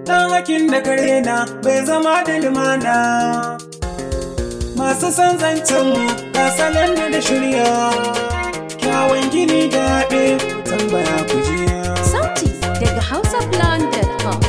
ɗan hakin da kare na bai zama da limana masu son zancenmu ta salon da da shirya kyawun gini da yaɗe tambaya ku jiya Sauti daga hausablog.com.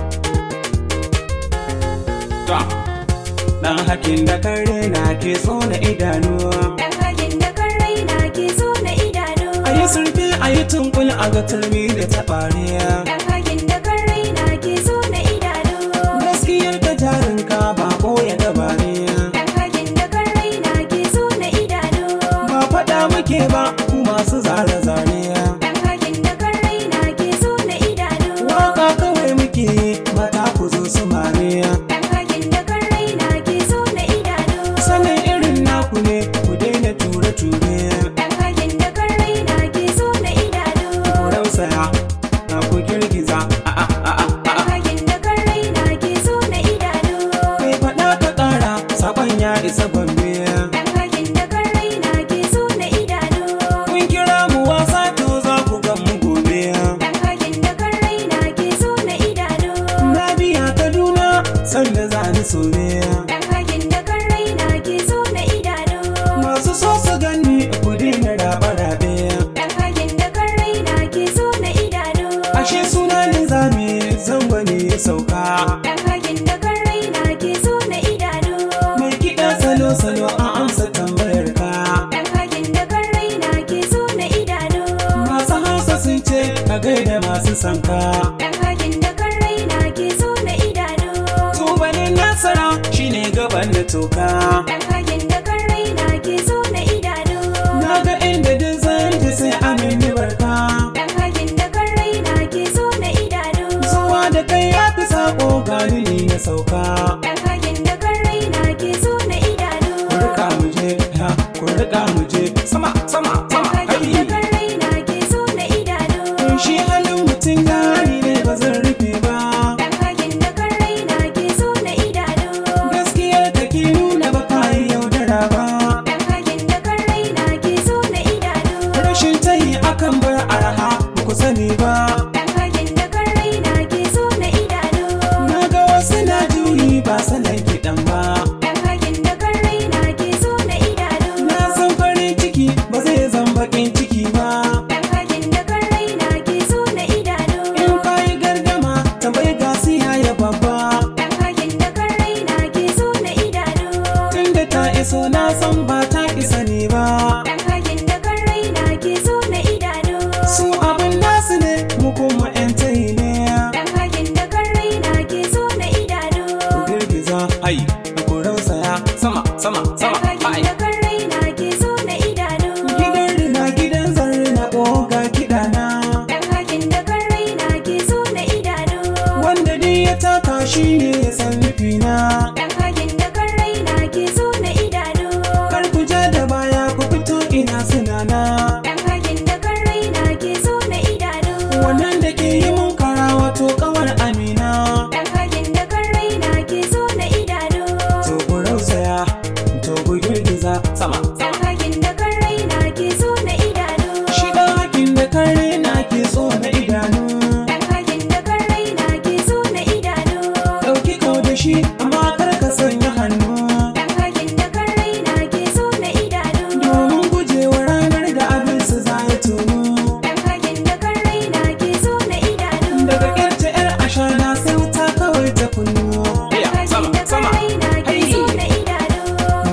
ɗan hakin da kare na ke tsona idanuwa Dan hakin da kan raina ke so na idanu. a yi surfe a yi tunkul a ga turmi da taɓariya Dan hakin da kan raina ke so na idanu. gaskiyar da jarinka ba ɓoye gabaniya Dan hakin da kan raina ke so na idanu. ba faɗa muke ba ku masu zare-zariya Dan hakin da kan raina ke so na idanu. waka kawai muke yi mata ku zo su mariya Dan hakin da kan raina ke so na idanu. sanin irin naku ne ku daina ture-ture Dan hakin da kan raina ke so na idanu. ku rausaya na ku girgiza a a a a Dan hakin da kan raina ke so na idanu. kai faɗa ka ƙara saƙon ya isa gombe Dan hakin da kan raina ke so na idanu. kun kira mu wasa to za ku ga mu gobe Dan hakin da kan raina ke so na idanu. na biya kaduna sanda za ni soyayya Dan hakin da kan raina ke so na idanu. masu so su gani ku daina rabe-rabe Dan hakin da kan raina ke so na idanu. ashe suna nizami zango ne ya sauka Dan hakin da kan raina ke so na idanu. mai kiɗa salo-salo an amsa tambayar ka Dan hakin da kan raina ke so na idanu. masu hausa sun ce ka gaida masu sanka Dan hakin da kan raina ke so na idanu. tubalin nasara shine gaban da toka Dan hakin da kan raina ke so na idanu. na ga inda duk zan ji sai amin ni barka Dan hakin da kan raina ke so na idanu. zuwa da kai ya fi sako gani ni na sauka Dan hakin da kan raina ke so na idanu. ku rika mu je ha ku rika mu je sama sama Dan sama hakin da kai kan raina ke so na idanu. shi halin mutum gani ne ba zan rufe ba Dan hakin da kan raina ke so na idanu. gaskiyar ka ki nuna ba ka yi yaudara ba Dan hakin da kan raina ke so na idanu. rashin tayi akan bar arha ba ku sani ba Dan hakin da kan raina ke so na idanu. na ga wasu na juyi ba sanan kiɗan ba Dan hakin da kan raina ke so na idanu. na san farin ciki ba zai zan bakin ciki ba Dan hakin da kan raina ke so na idanu. in ka yi gardama tambayi gasiya ya babba Dan hakin da kan raina ke so na idanu. tunda ta iso na san ba ta isa ne ba Dan hakin da kan raina ke so na idanu. su abin nasu ne mu kuma 'yan tayi ne Dan hakin da kan raina ke so na idanu. ku girgiza ai ku rausaya sama sama Dan sama hakin ai da kan raina ke so na idanu. gidan rina gidan zarri na ƙoga kiɗana Dan hakin da kan raina ke so na idanu. wanda dai ya taka shi ne ya san nufina Dan hakin da kan raina ke so na idanu. kar ku ja da baya ku fito ina sunana Dan hakin da kan raina ke so na idanu. wannan da ke yi mun kara wato kawar amina Dan hakin da kan raina ke so na idanu. to ku rausaya to ku girgiza sama Dan hakin da kan raina ke so na idanu. shi ɗan hakin da kare na ke so na idanu Dan hakin da kan raina ke so na idanu. ɗauki kau da shi amma kar ka sanya hannu Dan hakin da kan raina ke so na idanu. domin gujewa ranar da abin su za ya tunu Dan hakin da kan raina ke so na idanu. daga ƙyarta 'yar ashana sai wuta kawai ta kunnu Dan hakin da kan raina ke so na idanu.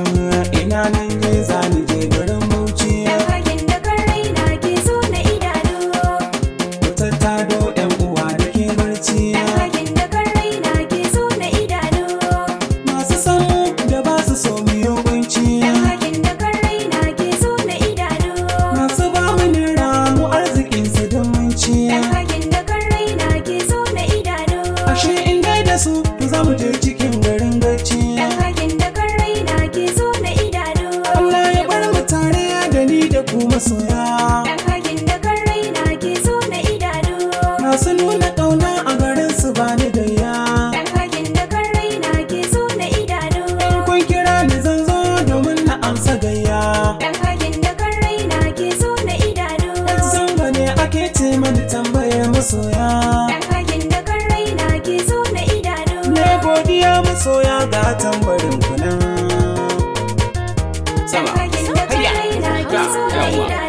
ina nan je zani je garin bauchi Dan hakin da kan raina ke so na idanu. ku tattado 'yan uwa da ke barci Dan hakin da kan raina ke so na idanu. godiya masoya ga tambarin kuna sama Fagen da hayya kai na ke so na yawa idanu